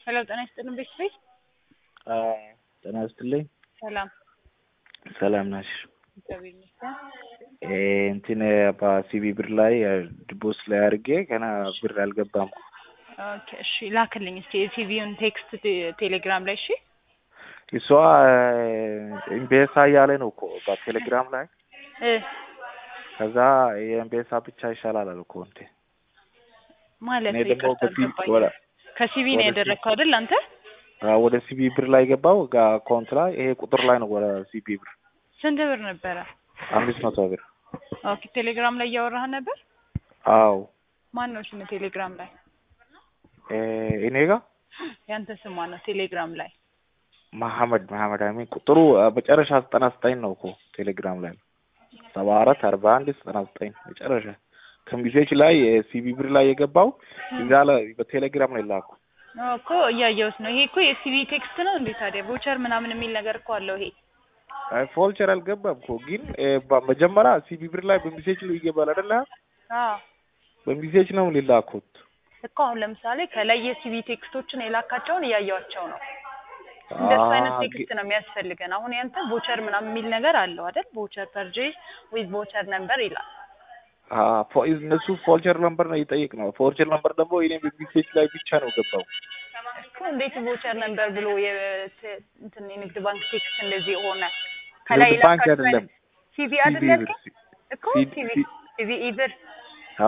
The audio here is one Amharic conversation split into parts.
ሄሎ ጤና ይስጥልን ቤተሰብ ጤና ይስጥልኝ። ሰላም ሰላም ናሽ? እግዚአብሔር ይመስገን። እንትን በሲቢ ብር ላይ ድቦስ ላይ አድርጌ ገና ብር አልገባም። ኦኬ እሺ ላክልኝ እስቲ የሲቪውን ቴክስት ቴ- ቴሌግራም ላይ እሺ። እሷ ኤምቤሳ እያለ ነው እኮ በቴሌግራም ላይ እ ከዛ የኤምቤሳ ብቻ ይሻላል አለ እኮ እንዴ። ማለት እኔ ደግሞ ይቅርታ በፊት አልገባኝም። ወደ ከሲቪ ነው ወደ ያደረግከው አይደል አንተ? አዎ፣ ወደ ሲቢ ብር ላይ ገባው አካውንት ላይ ይሄ ቁጥር ላይ ነው ወደ ሲቢ ብር ስንት ብር ነበረ? አምስት መቶ ብር። ኦኬ ቴሌግራም ላይ እያወራህ ነበር? አዎ ማን ነው ስም ቴሌግራም ላይ? እ እኔ ጋ ያንተ ስም ማን ነው ቴሌግራም ላይ? መሐመድ መሐመድ አሚን ቁጥሩ አ፣ መጨረሻ ዘጠና ዘጠኝ ነው እኮ ቴሌግራም ላይ ሰባ አራት አርባ አንድ ዘጠና ዘጠኝ መጨረሻ ከሚሴች ላይ ሲቢ ብር ላይ የገባው እዛ ላይ በቴሌግራም ላይ ላኩ። እኮ እያየሁት ነው። ይሄ እኮ የሲቪ ቴክስት ነው እንዴ ታዲያ? ቮቸር ምናምን የሚል ነገር እኮ አለው ይሄ። አይ ፎልቸር አልገባም እኮ ግን እ፣ በ- መጀመሪያ ሲቢ ብር ላይ በሚሴች ነው ይገባል አይደለ? አዎ በሚሴች ነው ሊላኩት። እኮ አሁን ለምሳሌ ከላይ የሲቪ ቴክስቶችን የላካቸውን እያየዋቸው ነው። እንደሱ አይነት አ፣ ቴክስት ነው የሚያስፈልገን። አሁን ያንተ ቮቸር ምናምን የሚል ነገር አለው አይደል? ቮቸር ፐርቼዝ ዊዝ ቮቸር ነምበር ይላል። አ፣ ፎ- እነሱ ፎልቸር ነምበር ነው ይጠይቅ ነው። ፎልቸር ነምበር ደግሞ እኔ በሚሴች ላይ ብቻ ነው ገባው። እኮ እንዴት ቮቸር ነምበር ብሎ የት- እንትን የንግድ ባንክ ቴክስት እንደዚህ ሆነ? ከላይ ንግድ ባንክ የላካቸው አይደለም ሲቪ ሲቢ አይደል ብር ያልከኝ? እኮ ሲ- ሲቪ ሲ- ሲቪ ኢብር አ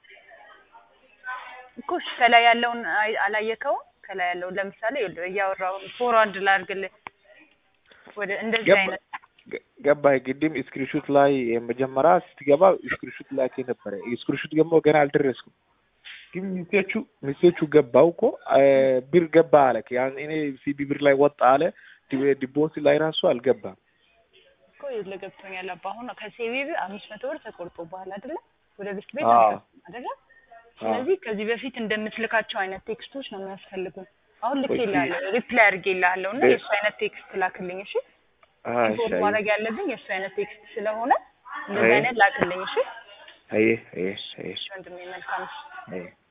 እኮ እሺ፣ ከላይ ያለውን አይ- አላየከውም? ከላይ ያለውን ለምሳሌ ይኸውልህ እያወራሁ ፎርዋርድ ላድርግልህ ወደ እንደዚህ ገባ አይነት ገ- ገባህ? ቅድም ስክሪንሹት ላይ መጀመሪያ ስትገባ ስክሪንሹት ላይ ነበረ። ስክሪንሹት ደግሞ ገና አልደረስኩም፣ ግን ሚሴቹ ሚሴቹ ገባው እኮ አ፣ ብር ገባ አለ። ያን እኔ ሲቢ ብር ላይ ወጣ አለ። ዲ- ዲቦስ ላይ ራሱ አልገባም። እኮ ይኸውልህ ገብቶኛል። አባ አሁን ከሴቪ ብር አምስት መቶ ብር ተቆርጦብሃል አይደለ? ወደ ቤት ቤት አዎ አልገባም አይደለ? ስለዚህ ከዚህ በፊት እንደምትልካቸው አይነት ቴክስቶች ነው የሚያስፈልጉን። አሁን እሺ ልኬልሃለሁ፣ ሪፕላይ አድርጌልሃለሁ እና ደ- የእሱ አይነት ቴክስት ላክልኝ እሺ። አይ ኢምፖርት አይ ማድረግ ያለብኝ የእሱ አይነት ቴክስት ስለሆነ እንደዚህ አይ አይነት ላክልኝ እሺ። አይ አይ አይ እሺ ወንድሜ መልካም እሺ። አይ